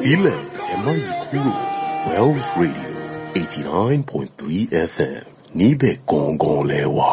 Filẹ̀ ẹ má yí kúrò Wells Radio eighty nine point three FM níbẹ̀ gangan lẹ wà.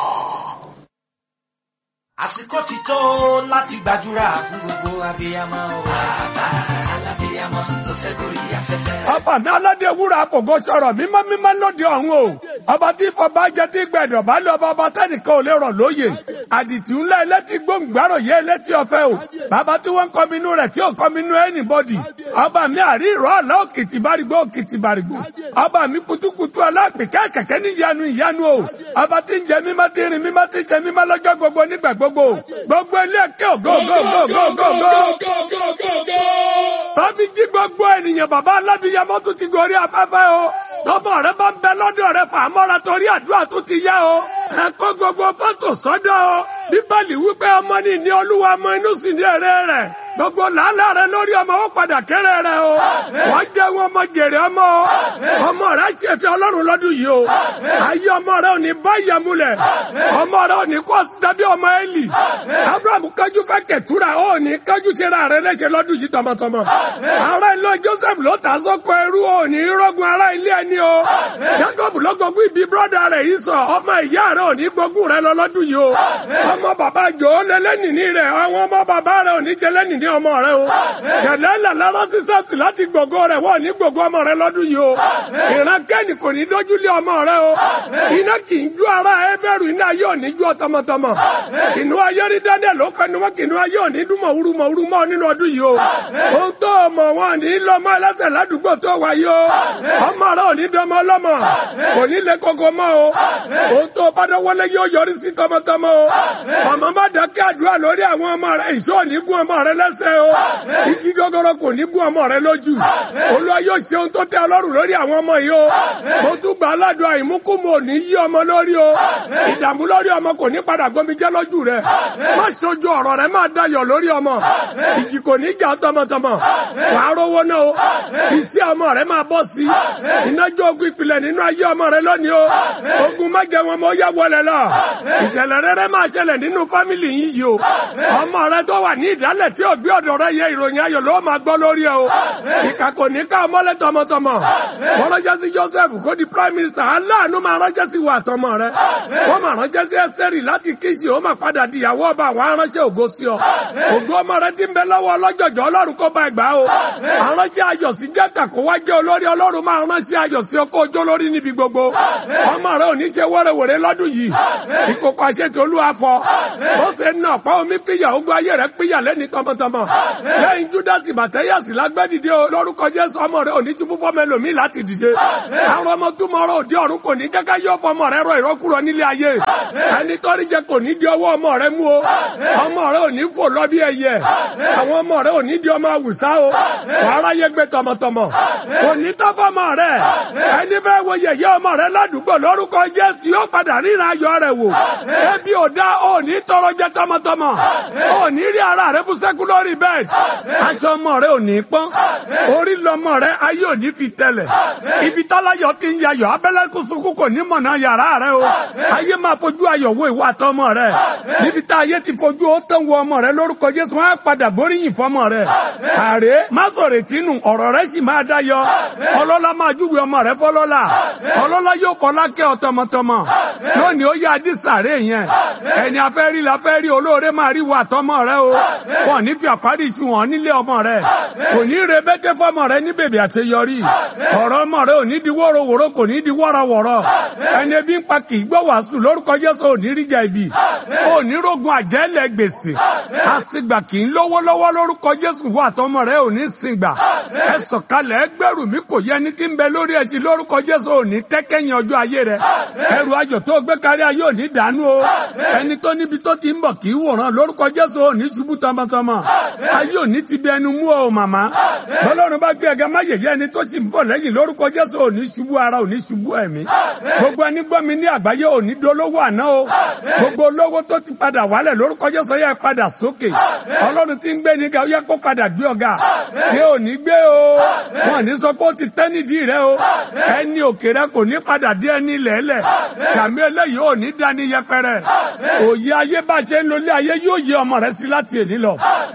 àsìkò ti tó láti gbàdúrà fún gbogbo abiyamọ o. bàbá alábiyamọ tó fẹ́ gorí afẹ́fẹ́. ọba mi aládé wúrà kòkó sọ̀rọ̀ mímọ́ mímọ́ lóde ọ̀run o ọba tí fọba jẹ tí gbẹdọ̀ bá lé ọba ọba tẹnìkan ò lè rọ̀ lóye àdìtì ńlá ẹlẹ́tì gbòǹgbàrò yẹ ẹlẹ́tì ọ̀fẹ́ o bàbá tí wọ́n ń kọ́minú rẹ̀ tí ò kọ́minú anybody ọba mi àrí ìrọ̀ àlá òkìtì bárigbó òkìtì bárigbó ọba mi kutukutu alápèké kẹ̀kẹ́ ní ìyanu ìyanu o ọba tí ń jẹ mímọ́ tí ń rìn mímọ́ tí ń jẹ mímọ́ lọ́jọ́ gbogbo nígbà gbogbo gbogbo ilé ẹ̀kẹ́ ògo ògo ògo ògo ògo Bábí jí gbogbo ènìyàn bàbá alábíyamọ tún ti gorí afẹ́fẹ́ o. Tọ́mọ rẹ bá ń bẹ lọ́dọ̀ rẹ fàmọ́ra torí àdúrà tó ti yá o. Ẹ kó gbogbo fọ́tò sọ́dọ̀ o. Bíbélì wípé ọmọ ní ní olúwa ọmọ inú sì ní èrè rẹ̀. Gbogbo làálàá rẹ lórí ọmọ ó padà kéré rẹ o. Wọ́n jẹ́ wọn ọmọ jèrè ọmọ o. Ọmọ rẹ ṣe fi ọlọ́run lọ́dún yìí o. Ayé ọmọ rẹ ò ní bá ìyàmúlẹ̀. Ọmọ rẹ ò ní kọ́ dábí ọmọ Élì. Abraham kájú fẹ́ kẹ̀túrà ó ní kájú ṣe ra rẹ léṣe lọ́dún yìí tọmọtọmọ. Ará ilé Joseph ló ta sọ́kọ ẹrú ò ní rọ́gun ará ilé ẹni o. Jacob ló gbógun ibi brọ́dà rẹ̀ yìí sọ ọmọ ìyá rẹ̀ ò ní gbógun rẹ̀ lọ lọ́dún yìí o. Ọmọ bàbá jò ó lé lẹ́nìní rẹ̀ àwọn ọmọ bàbá rẹ̀ ò ní jẹ lẹ́nìní ọmọ rẹ̀ o. Kẹ̀lẹ́ là lára sísẹ́tì láti gbogbo rẹ̀ wọ́n ní gbogbo ọmọ rẹ̀ lọ́dún yìí o. Ìran kẹ́ni kò ní dójú lé ọmọ rẹ̀ o. Iná kì í ju ara ẹbẹ̀rù iná ayé ò ní ju ọ tọmọtọmọ. Kìnú ayé rí Daniel ó pẹnu mọ́ kìnú ayé ò ní dúnmọ̀ wúrúmọ̀ wúrúmọ̀ nínú ọdún yìí o. Ohun tó ọmọ wọn ní lọ́mọ ẹlẹ́sẹ̀ ládùúgbò tó wáyé o. Ọmọ rẹ̀ ò ní dọ́mọ ọlọ́mọ. Kò ní lè koko mọ́ o. Ohun tó bá dọ́wọ́lé yóò yọrí sí tọmọtọmọ o. Ọmọ bá dákẹ́ àdúrà lórí àwọn ọmọ rẹ̀ ìṣó ò ní gún ọmọ rẹ̀ lẹ́sẹ̀ o. Igi gogoro kò ní gún ọmọ rẹ̀ lójú. Olúwa yóò ṣe ohun tó tẹ́ ọlọ́run lórí àwọn ọmọ yìí o. Mo tún gbà aládùn àìmúkúmu ò ní yí ọmọ lórí o. Ìdààmú lórí ọmọ kò ní padà gbomijẹ́ lójú rẹ̀. Má ṣojú ọ̀rọ̀ rẹ̀ máa dayọ̀ lórí ọmọ. Ìjì kò ní jà tọmọtọmọ. Wàá rówó náà o. Iṣẹ́ ọmọ rẹ̀ máa bọ́ sí. Ìnájọ́ ogun ìpìlẹ̀ nínú ayé ọmọ rẹ̀ lónìí o. Ogun má jẹ wọn mọ́ yá wọlé lọ. Ìṣẹ̀lẹ̀ rere máa ṣẹlẹ̀ nínú fámìlì yín yìí o. Ọmọ rẹ̀ tó wà ní ìdálẹ̀ tí ò gbé ọ̀dọ̀ rẹ̀ yẹ ìròyìn ayọ̀ ló máa gbọ́ lórí ẹ o. Ìkà kò ní ká ọmọlẹ̀ tọmọtọmọ. Wọ́n ránṣẹ́ sí Joseph kó di prime minister. Aláàánú máa ránṣẹ́ sí wa àtọmọ rẹ̀. Wọ́n máa ránṣẹ́ sí Ẹ́sẹ̀rì láti kíṣì ó máa padà di ìyàwó ọba àwọn aránṣẹ́ ògo sí ọ. Ògo ọmọ rẹ̀ ti ń bẹ lọ́wọ́ ọlọ́jọ̀jọ̀ Ọlọ́run kó bá ẹgbàá o. Aránṣẹ́ ayọ̀ sí Jẹ́ta kó wá jẹ́ olórí Ọlọ́run máa ránṣẹ́ ayọ̀ sí ọkọ̀ ojó lórí níbi gbogbo. Ọmọ rẹ̀ ò ní ṣe wẹ́rẹ́wẹ̀rẹ́ lọ́dún yìí. Ìkòkò àṣetò olúwa fọ. Ó ṣe ń nà ọ̀pá omi píyà ogun ayé rẹ̀ píyà lẹ́ni tọmọtọmọ. Lẹ́yìn Júdásì Bàtẹ́yàsì lágbẹ́dìde o lórúkọ Jésù ọmọ rẹ̀ ò ní ti fúnfọ́ mẹ́lòmíì láti dìde. Àwọn ọmọ túmọ̀ ọ̀rọ̀ òde ọ̀run kò ní jẹ́ ká yọ fọmọ rẹ̀ rọ ìrọ́kúrọ̀ nílé ayé. Ẹni tọ́rí jẹ kò ní di ọwọ́ ọmọ rẹ̀ mú o. Ọmọ rẹ̀ ò ní fò lọ bí ẹyẹ. Àwọn ọmọ rẹ̀ ò ní di ọmọ àwùsá o. Wàhálà yẹ gbé tọmọtọmọ. Kò ní tọ́ fọmọ rẹ̀. Ẹni fẹ́ wo yẹ̀yẹ́ ọmọ rẹ̀ ládùúgbò lórúkọ Jésù yóò padà ríran ayọ̀ rẹ̀ wò. Ebi ò dá ò ní tọrọ jẹ tọmọtọmọ. Ò ní rí ara rẹ̀ bú sẹ́kù lórí bẹ́ẹ̀. Aṣọ ọmọ rẹ̀ ò ní pọ́n. Orí lọmọ rẹ̀ ayé ò ní fi tẹ̀lẹ̀. Ibi tálayọ̀ ti ń yayọ̀ abẹ́lẹ́ kùsùkù kò ní mọ̀nà yàrá rẹ̀ o. Ayé máa fojú ayọ̀ wo ìwà àtọmọ rẹ̀. Níbi tá ayé ti fojú ó tán wo ọmọ rẹ̀ lórúkọ Jésù wọn á padà gbóríyìn fọmọ rẹ̀. Àrè má sọ̀rọ̀ tínú ọ̀rọ̀ rẹ̀ sì máa dáyọ. Ọlọ́lá máa júwe ọmọ rẹ̀ fọlọ́lá. Ọlọ́lá yóò fọlá kẹ́ ọ tọmọtọmọ. Lónìí ó yá adísàrè yẹn. Ẹni afẹ́ rí la fẹ́ rí olóore máa rí wa àtọmọ rẹ̀ o. Wọ́n ní fi àparí ìṣù hàn nílé ọmọ rẹ̀. Kò ní re bẹ́tẹ́ fọmọ rẹ̀ ní bèbè àṣeyọrí. Ọ̀rọ̀ ọmọ rẹ̀ ò ní di wọ́rọ̀wọ́rọ̀ kò ní di wọ́rọ̀wọ́rọ̀. Ẹni ebi ń pa kì í gbọ́ wàásù lórúkọ Jésù ò ní rí jà ibi. Ò ní rogun àjẹ́lẹ̀ gbèsè. Àsìgbà kì í lówó lọ́wọ́ lórúkọ Jésù wà àtọmọ rẹ̀ ò ní sìngbà. Ẹ sọ̀kalẹ̀ ẹgbẹ́rù mi kò yẹ ní kí ń bẹ lórí ẹṣin lórúkọ Jésù ò ní tẹ́kẹ́yìn ọjọ́ ayé rẹ̀. Ẹrù ayọ̀ tó gbé kárí ayé ò ní dànù o. Ẹni tó níbi tó ti ń bọ̀ kì í wòran lórúkọ Jésù ò ní ṣubú tọmọtọmọ. Ayé ò ní ti bí ẹnu mú ọ màmá. Bọ́lọ́run bá gbé ẹgẹ máyèyé ẹni tó sì ń bọ̀ lẹ́yìn lórúkọ Jésù ò ní ṣubú ara ò ní ṣubú ẹ̀mí. Gbogbo ẹni gbọ́ mi ní àgbáyé ò ní dolówó àná o. Gbogbo olówó tó ti padà wálẹ̀ lórúkọ Jésù yẹ padà sókè. Ọlọ́run ti ń gbé ní ga ó yẹ kó padà gbé ọ̀gá. Ṣé ò ní gbé o? Wọ́n ní sọ pé ó ti tẹ́ nídìí rẹ o. Ẹni òkè rẹ kò ní padà dé ẹni lẹ́lẹ̀. Kàmí eléyìí ò ní dání yẹpẹrẹ. Òye ayé bá ṣe ń lólé ayé yóò yé ọmọ rẹ sí láti èní lọ.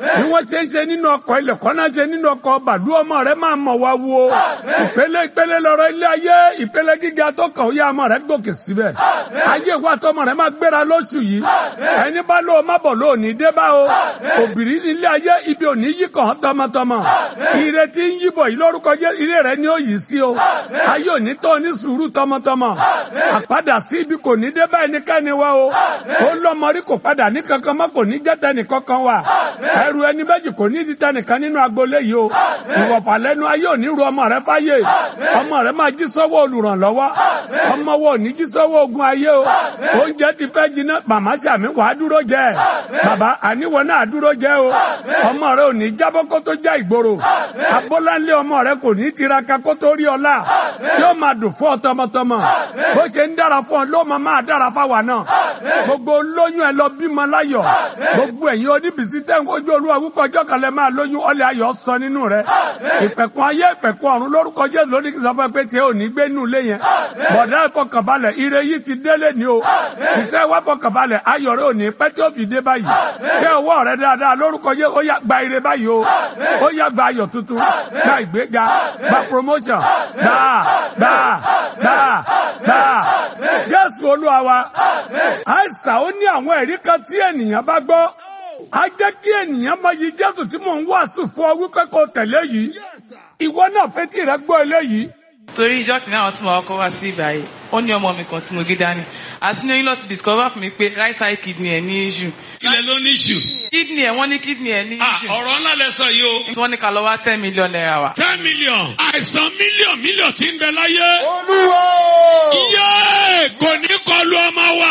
bí wọ́n ṣe ń ṣe nínú ọkọ̀ ilẹ̀ kọ́ náà ṣe nínú ọkọ̀ bàlú ọmọ rẹ máa mọ̀ wá wo ìpele ìpele lọ́rọ̀ ilé ayé ìpele gíga tó kàn ó yá ọmọ rẹ gòkè síbẹ̀ ayé wa tọmọ rẹ máa gbéra lóṣù yìí ẹni bá lóo má bọ̀ lóò ní dé bá o òbírí ilé ayé ibi òní yí kàn án tọmọtọmọ ìrètí ń yíbọ̀ yìí lórúkọ jẹ́ ilé rẹ ni ó yìí sí o ayé òní tó ní sùúrù tọmọtọmọ àpadà sí ibi kò ní dé bá ẹnikẹ́ni wa o ó lọ́mọrí kò padà ní kankan mọ́ kò ní jẹ́ tẹnì kankan wa ẹrù ẹni méjì kò ní di tẹnìkan nínú agboolé yìí o ìwọ̀fà lẹ́nu ayé òní ru ọmọ rẹ fáyé ọmọ rẹ máa jí sọ́wọ́ olùrànlọ́wọ́ ọmọ wo òní jí sọ́wọ́ ogun ayé o oúnjẹ ti fẹ́ jiná màmá sàmì wàá dúró jẹ bàbá àníwọ̀ náà dúró jẹ o ọmọ rẹ òní jábọ́ kó tó já ìgboro abọ́láńlé ọmọ rẹ kò ní tiraka kó tó rí ọlá yóò máa dùn fún ọ tọmọtọmọ bó ṣe ń dára fún ọ ló máa máa dára fáwa náà gbogbo lóyún ẹ lọ bímọ láyọ̀ gbogbo ẹ̀yin oníbìsí tẹ́ ń kojú olúwa wípé ọjọ́ kan lẹ máa lóyún ọlẹ́ ayọ̀ sọ nínú rẹ ìpẹ̀kun ayé ìpẹ̀kun ọ̀run lórúkọ jésù lónìí kí n sọ fún ẹ pé tí ò ní gbé nù lé yẹn bọ̀dá ìfọkànbalẹ̀ ire yìí ti délé ni o ìfẹ́ wá fọkànbalẹ̀ ayọ̀ rẹ ò ní pẹ́ tí ó fi dé báyìí kẹ́ ọwọ́ rẹ dáadáa lórúkọ jésù ó yá gba ire báyìí o ó yá gba ayọ̀ tuntun gba ìgbéga gba promotion gba gba gba gba jésù olúwa wa àìsàn ó ní àwọn ẹ̀rí kan tí ènìyàn bá gbọ́ a jẹ́ kí ènìyàn máa yí jésù tí mò ń wàásù fún ọ wípé kó tẹ̀lé yìí ìwọ náà fetí rẹ gbọ́ eléyìí torí ìjọ kìnìún àwọn tí mo kọ́ wá sí ibà yìí ó ní ọmọ mi kan tí mo gé dání àti ní oyún lọ ti discover fún mi pé right side kidney ẹ̀ ní issue ilẹ̀ ló ní ṣù. kidney ẹ̀ wọ́n ní kidney ẹ̀ ní Ah, issue ọ̀rọ̀ ńlá lẹ sọ yìí o. tí wọ́n ní ká lọ wá ten million naira wa. ten million. àìsàn mílíọ̀n mílíọ̀n tí ń bẹ láyé. Olúwa! iye kò ní kọlu ọmọ wa.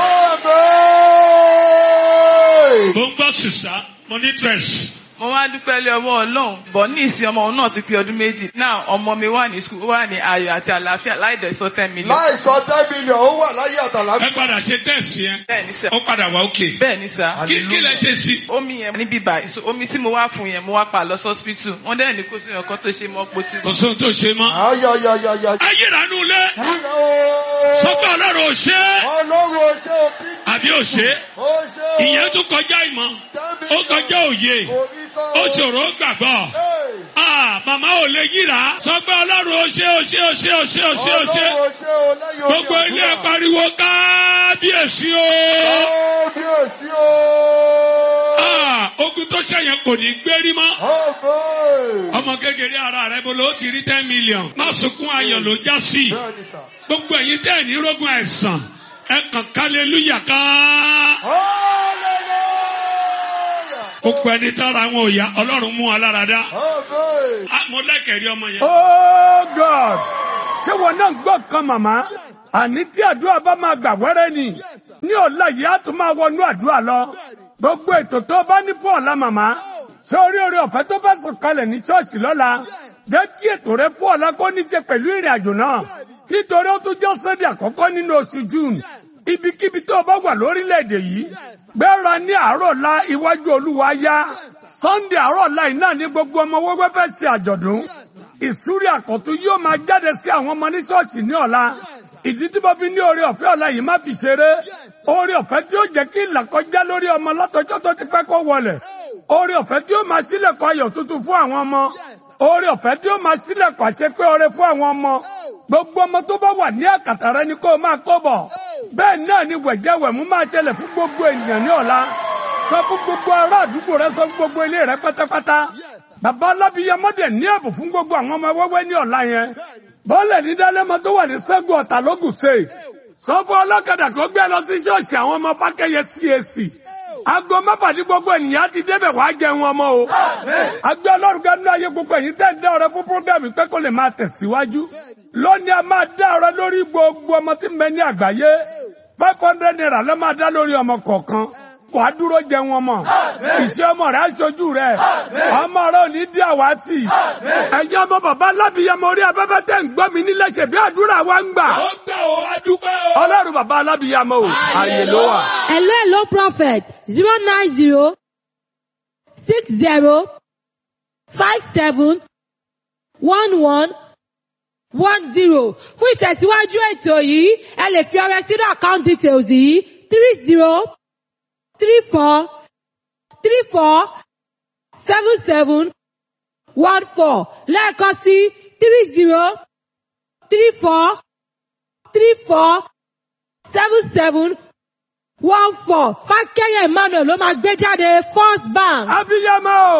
Àmín! mo ń gbọ́ sísá mo ní stress. mo wá dúpẹ́ lé ọwọ́ ọlọ́run bọ̀ ní ìsìn ọmọ òun náà ti pé ọdún méjì náà ọmọ mi wà ní skul ó wà ní ayọ̀ àti àlàáfíà láì dẹ̀ sọ ten million. Láì sọ ten million, ó wà láyé ẹ àtàlàfíà. padà ṣe tẹ̀sí yẹn. bẹ́ẹ̀ ni sẹ́ ó padà wá òkè. bẹ́ẹ̀ ni sẹ́ kí kí lẹ ṣe sí. omi yẹn níbí báyìí so omi tí mo wá fún yẹn mo wá pa lọ sọ́spítù wọ́n dẹ̀ ní kó sí ọkọ tó ṣe mọ́ pọ̀ tí. kò sóhun tó ṣe mọ́. Ayọ̀yọ̀yọ̀yọ̀. ayéranú lé. sọ́kọ̀ ọlọ́run ò ṣe é. Ọlọ́run ò ṣe òkú. àbí ò ṣe é. Ó ṣe o. ìyẹn tún kọjá ìmọ̀. ó kọjá òye. Orí sọ. ó ṣòro gbàgbọ́. Hey! Ah, màmá ò lè yíra. sọ pé ọlọ́run ó ṣe ó ṣe ó ṣe ó ṣe ó ṣe ó ṣe. Ọlọ́run ò ṣe o lẹ́yìn omi gbogbo ilé ẹ àdúrà. pariwo kábíyèsí o. Kábíyèsí o. Ah, ogun tó ṣẹ̀yìn kò ní gbérí mọ́. Àmín! ọmọ kékeré ara rẹ bolo ó ti rí ten million. má sunkún ayọ̀ ló já sí. Bẹ́ẹ̀ni sà. gbogbo ẹ̀yin tẹ́ ẹ̀ ní rógun àìsàn ẹ kàn kálẹ́lúyà ká. Hallelujah! gbogbo ẹni tára wọn ò yá ọlọ́run mú wa lára dá. Àmín! Ah, mo lẹ́kẹ̀rí ọmọ yẹn. Oh God! Ṣé wọn náà gbọ́ kan màmá? Àní tí àdúrà bá máa gbà wẹ́rẹ́ ni. Ní ọ̀la yìí á tún máa wọnú àdúrà lọ. Gbogbo ètò tó bá ní fún ọ̀la màmá. Ṣé orí orí ọ̀fẹ́ tó fẹ́ sùn kalẹ̀ ní ṣọ́ọ̀ṣì lọ́la? Jẹ́ kí ètò rẹ fún ọ̀la kó ní ṣe pẹ̀lú ìrìn àjò náà. Nítorí ó tún jẹ́ sọ́dẹ̀ àkọ́kọ́ nínú oṣù June. Ibikíbi tó o bá wà lórílẹ̀‐èdè yìí. Gbéra ní àárọ̀ la iwájú Olúwa yá. Sunday àárọ̀ la iná ní gbogbo ọmọ wẹ́wẹ́ fẹ́ ṣe àjọ̀dún ìsúrí àkọ́tún yóò máa jáde sí àwọn ọmọ ní ṣọ́ọ̀ṣì ní ọ̀la ìdí tí mo fi ní oore ọ̀fẹ́ ọ̀la yìí má fi ṣeré oore ọ̀fẹ́ tí ó jẹ́ kí ìlàkọjá lórí ọmọ látọjọ́ tó ti pẹ́ kó wọlẹ̀ oore ọ̀fẹ́ tí ó máa sílẹ̀kọ̀ ayọ̀ tuntun fún àwọn ọmọ oore ọ̀fẹ́ tí ó máa sílẹ̀kọ̀ àṣepé oore fún àwọn ọmọ gbogbo ọmọ tó bá wà ní àkàtà rẹ ni kó o máa kó bọ̀ bẹ́ẹ̀ náà ni wẹ̀jẹ̀wẹ̀mú máa tẹlẹ̀ fún gbogbo ènìyàn ní ọ̀la sọ fún gbogbo ará àdúgbò rẹ sọ fún gbogbo ilé rẹ pátápátá bàbá alábíyamọ́dẹ̀ ní ẹ̀bùn fún gbogbo àwọn ọmọ wẹ́wẹ́ ní ọ̀la yẹn bọ́ọ̀lẹ̀ ní dálẹ́mọ tó wà ní sẹ́gun ọ̀tà lógùn state sọ fún ọlọ́kadà kó gbé lọ sí ṣọ́ọ̀ṣì àwọn ọmọ fákẹ́yẹ CAC aago mẹ́fà ní gbogbo ènìyàn ti débẹ̀ wàá jẹun ọmọ o agbé ọlọ́run ká ní ayé gbogbo ẹ̀yin tẹ́ ń dá ọrẹ fún púrógírámù pé kó lè máa tẹ̀síwájú lónìí a máa dá ọrẹ lórí gbogbo ọmọ tí ń bẹ ní àgbáyé five hundred naira ló máa dá lórí ọmọ kọ̀ọ̀kan wà á dúró jẹun ọmọ ìṣe ọmọ rẹ aṣojú rẹ ọmọ rẹ ò ní dí àwátì ẹ̀yin ọmọ bàbá alábìyamọ orí afẹ́fẹ́ tẹ̀ ń gbọ́ mi nílẹ̀ ṣe bí àdúrà wa ń gbà ó gbà ó adúpẹ́ o. ọlọ́run bàbá alábìyamọ o àyè ló wà. Hello, hello, prophet. Zero nine zero six zero five seven one one one zero. Fún ìtẹ̀síwájú ètò yìí, ẹ lè fi ọrẹ sínú account details yìí three zero three four three four seven seven one four lẹ́ẹ̀kan sí three zero three four three four seven seven one four fákẹ́yẹ̀ emmanuel ló máa gbé jáde first bank. abiyamọ.